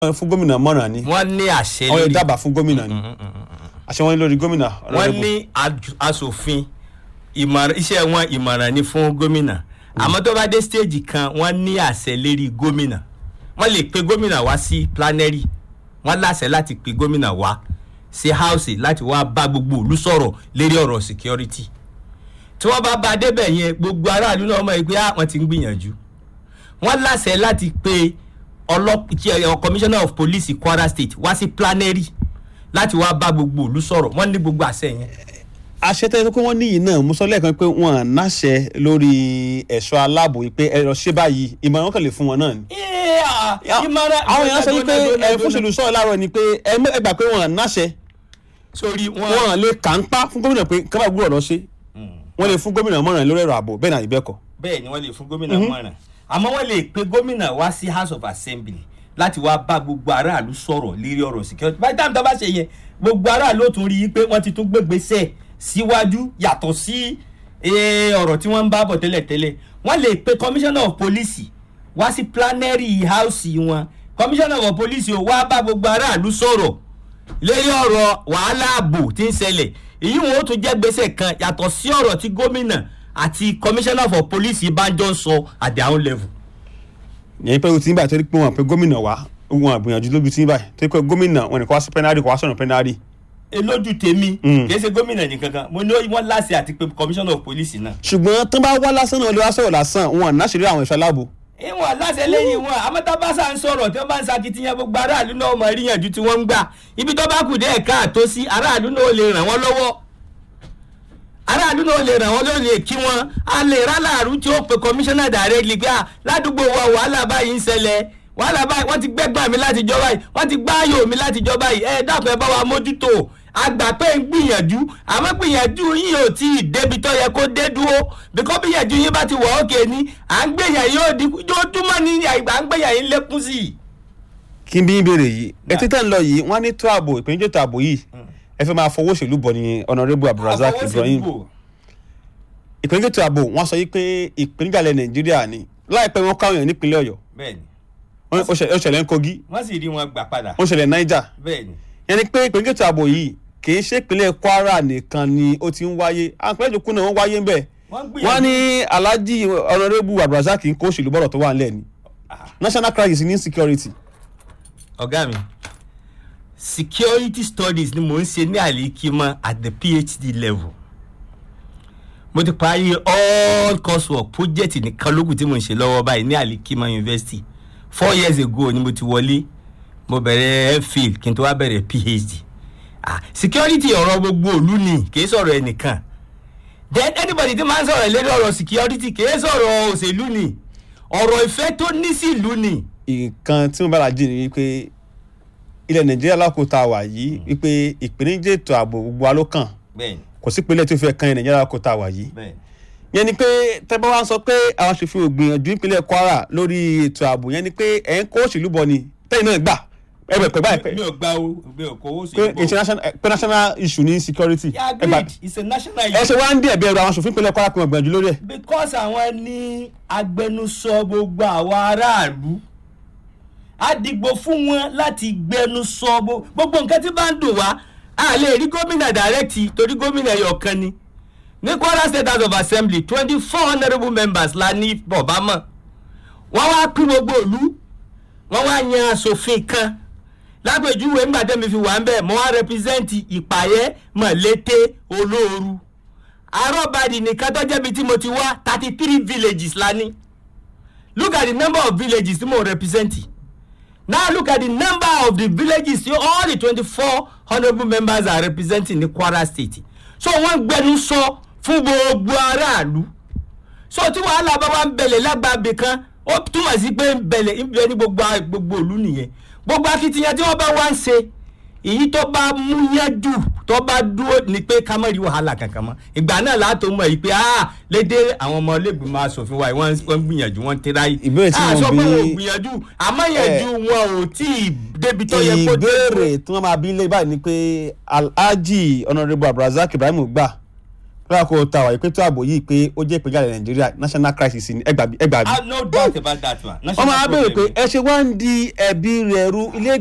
fún gómìnà mọ̀ràn ni wọ́n ní àṣẹ wọ́n lè lórí dábàá fún gómìnà ni àṣẹ wọn ní lórí gómìnà. wọ́n Honorable. ní aj- aṣòfin ìmọ̀ràn iṣẹ́ wọn ìmọ̀ràn ni fún gómìnà àmọ́ tó bá dé stage kan wọ́n ní àṣẹ lérí gómìnà wọ́n lè pe gómìnà wá sí plenary wọ́n láṣẹ láti pe gómìnà wá sí house láti wá bá gbogbo ìlú sọ̀rọ̀ lérí ọ̀rọ̀ security tí wọ́n bá bá a débẹ̀ yẹn gbogbo aráàlú náà mọ̀ pé ah, wọ́n ti ń gbìyànjú wọ́n láṣẹ láti pe ọlọ́pàá commissioner of police kwara state wá sí plenary láti wá bá gbogbo ìlú sọ̀rọ̀ wọ́n ní gbogbo àṣẹ yẹn. àṣẹ tẹ́lẹ̀ pé wọ́n níyì náà mo sọ lẹ́ẹ̀kan pé wọ́n à náṣẹ lórí ẹ̀ṣọ́ aláàbò yìí pé ẹ lọ ṣe báyìí ìmọ̀ràn wọn kàn lè fún wọn náà ni. ìmọ̀ràn àwọn èèyàn sọ wípé ẹ fúnṣèlú sọ̀rọ̀ láàárọ̀ ni pé ẹ mọ̀- ẹ gbà pé wọ́n à náṣẹ sórí wọn. wọ́n à lè kà ń pa fún gómìnà pé kábà gbúdọ̀ lọ ṣe wọ́n lè fún gómìnà mọ̀ràn lórí ẹ̀rọ ààbò bẹ́ẹ̀ náà ìbẹ́kọ̀. bẹ́ẹ̀ ni wọ́n lè fún gómìnà mọ̀ràn àmọ́ wọ́n lè pe gómìnà wá sí house of assembly láti wá bá gbogbo aráàlú sọ̀rọ̀ lérí ọ̀rọ̀ security by the time tó bá ṣe yẹn gbogbo aráàlú ó tún rí i pé wọ́n ti tún gbégbèsè síwájú yàtọ̀ sí eh, ọ̀rọ̀ tí wọ́n ń bá bọ̀ tẹ́lẹ̀tẹ́lẹ̀ wọ́n lè pe commissioner of police wá sí plenary house wọn commissioner of police ó wá bá gbogbo aráàlú sọ̀rọ̀ lérí ọ̀rọ̀ wàhálà ààbò tí ń ṣẹlẹ̀ èyí wọn ó tún jẹ́ gbèsè kan yàtọ̀ sí ọ̀rọ̀ tí gómìnà àti commissioner for police bá jọ ń sọ at their own level. yẹn pé o ti ń báyìí torí pé wọn àpè gómìnà wá wọn àgbìyànjú lójú ti ń báyìí torí pé gómìnà wọn nìkan wá sí pẹ́nárì kò wá sọ̀rọ̀ pẹ́nárì. lójú tèmi Mm. kì í ṣe gómìnà nìkan kan mo ní wọn láṣẹ àti pé commissioner of police náà. ṣùgbọ́n tó bá wá lásán náà lè wá sọ̀rọ̀ lásán wọn à náṣẹ́rí àwọn ẹ̀ṣọ́ aláàbò. ìwọ̀n láṣẹ lẹ́yìn wọn amọ́tábásà ń sọ̀rọ̀ tí wọ́n bá ń sakitiyan gbogbo aráàlú náà mọ̀ ríyànjú tí wọ́n ń gbà ibi tó bá kù dé ẹ̀ka àtó sí aráàlú náà lè ràn wọ́n lọ́wọ́ aráàlú náà lè ràn wọ́n lọ́wọ́ lè kí wọ́n a lè rálàrú tí ó pe commissioner directly pé à ládùúgbò wa wàhálà báyìí ń ṣẹlẹ̀ wàhálà báyìí wọ́n ti gbẹ́gbà mi láti jọ báyìí wọ́n ti gbáyò mi láti jọ báyìí ẹ dákun ẹ bá wa mójútó àgbà pé ń gbìyànjú àmọ́ gbìyànjú yín ò tí ì débi tó yẹ kó dé dúró bíkọ́ gbìyànjú yín bá ti wọ̀ ókè ni à ń gbìyàn yóò dínkù ojoojúmọ́ ní àgbà ń gbìyàn yín lékún sí i. kí n bí ìbéèrè yìí etí tẹ̀ ń lọ yìí wọ́n á ní tó ààbò ìpèníjọ́ tó ààbò yìí ẹ fẹ́ máa fọwọ́ òṣèlú bọ̀ ní honourable abdulrasaq ibrahim ìpèníjọ́ tó ààbò wọ́n sọ yìí pé ìpèníjà ilẹ̀ nàìjíríà ni láìpẹ́ wọn káwọn èèyàn nípínlẹ̀ ọ̀yọ́ bẹ́ẹ̀ni wọ́n- ó ṣẹlẹ̀ ó ṣẹlẹ̀ ń kogi wọ́n sì rí wọn gbà padà ó ṣẹlẹ̀ niger bẹ́ẹ̀ni. yẹn ni pé ìpèníjọ́ tó ààbò yìí kì í ṣe ìpínlẹ̀ kwara nìkan ni ó ti ń wáyé àwọn ìpínlẹ̀ ìjòkú náà wọ́n wáyé ń bẹ̀ wọ́n wọ́n ní alhaji honourable abdulrasaq ń kó òṣèlú bọ̀rọ̀ tó wà ńlẹ̀ ni national crisis ní security ọ̀gá mi security studies ni mò ń ṣe ní àlékímọ́ at the phd level mo ti parí all coursework project nìkan lókùn tí mo ń ṣe lọ́wọ́ báyìí ní àlékímọ́ university four years ago ni mo ti wọlé mo bẹ̀rẹ̀ mphil kí n tó wá bẹ̀rẹ̀ phd ah security ọ̀rọ̀ gbogbo òlu ni kì í sọ̀rọ̀ ẹnìkan then anybody tí máa ń sọ̀rọ̀ lórí ọ̀rọ̀ security kì í sọ̀rọ̀ òṣèlú ni ọ̀rọ̀ ìfẹ́ tó ní sí ìlú ni. nǹkan tí mo bá la jí ni wípé ilẹ̀ nàìjíríà lákòótá wà yìí wípé ìpèníjà ètò ààbò gbogbo wa ló kàn bẹ́ẹ̀ni kò sí ìpínlẹ̀ tó fẹ́ kan ilẹ̀ nàìjíríà lákòótá wà yìí bẹ́ẹ̀ni. yẹn ni pé tẹ́gbọ́n wa ń sọ pé àwọn aṣòfin ò gbìyànjú ìpínlẹ̀ kwara lórí ètò ààbò yẹn ni pé ẹ̀ ń kó òṣèlú bọ̀ ni tẹ́yìn náà gbà ẹ bẹ̀ pẹ̀ báyìí mi ò gba o mi ò kówó sí pé international pé national issue ní security yeah ẹ gbà agreed it's a national ẹ ṣe issue wá ń dí ẹ̀bí ẹ̀rọ àwọn aṣòfin ìpínlẹ̀ kwara pé wọ́n gbìyànjú lórí ẹ̀ because àwọn ní agbẹnusọ gbogbo àwọn aráàlú á dìgbò fún wọn láti gbẹnusọ gbo- gbogbo nǹkan tí bá ń dùn wá a lè rí gómìnà direct torí gómìnà ẹyọkan ni ní kwara state house of assembly twenty four honourable members la ní bọ̀bámọ̀ wọ́n wá pín gbogbo ìlú wọ́n wá yan asòfin kan lápèjúwe ńgbà tẹ́mi fi wà ń bẹ̀ mo wá rẹpísẹ́ǹtì ìpàyẹ́ mọ̀lété olóoru arọ́bàdì nìkan tó jẹ́bi tí mo ti wá thirty three villages la ní look at the number of villages tí mo represent now look at the number of the villages tí all the twenty four honourable members are representing ní kwara state so wọ́n gbẹnu sọ fún gbogbo aráàlú so tí wàhálà bá wà ń bẹ̀lẹ̀ lágbàbẹ̀ kan ó túmọ̀ sí pé ń bẹ̀lẹ̀ ń bẹ ní gbogbo a- gbogbo ìlú nìyẹn gbogbo akitiyan tí wọ́n bá wá ń ṣe èyí tó bá mú yẹn jù tó bá dúró ni pé ká má rí wàhálà kankan mọ́ ìgbà náà látò mọ̀ yìí pé ah lédè àwọn ọmọ ilégbèmọ̀ asòfin wa yìí wọ́n wọ́n ń gbìyànjú wọ́n ń tẹ́ra yìí Ìbéèrè tí Ah, mo sọ pé bí- wọn ò gbìyànjú àmọ́ yẹnjú wọn ò tí ì débi tó yẹ kó dé ìbéèrè tí wọ́n máa bí lé báyìí ni pé alhaji honourable abdulrasaq ibrahim gbà lọ́wọ́ kó ta wà ìpètò ààbò yìí pé ó jẹ́ ìpínlẹ̀ nàìjíríà national crisis ni ẹgbàá ẹgbàá ah no doubt about that one. wọ́n máa béèrè pé ẹ ṣe wá ń di ẹ̀bi rẹ̀ ru ilé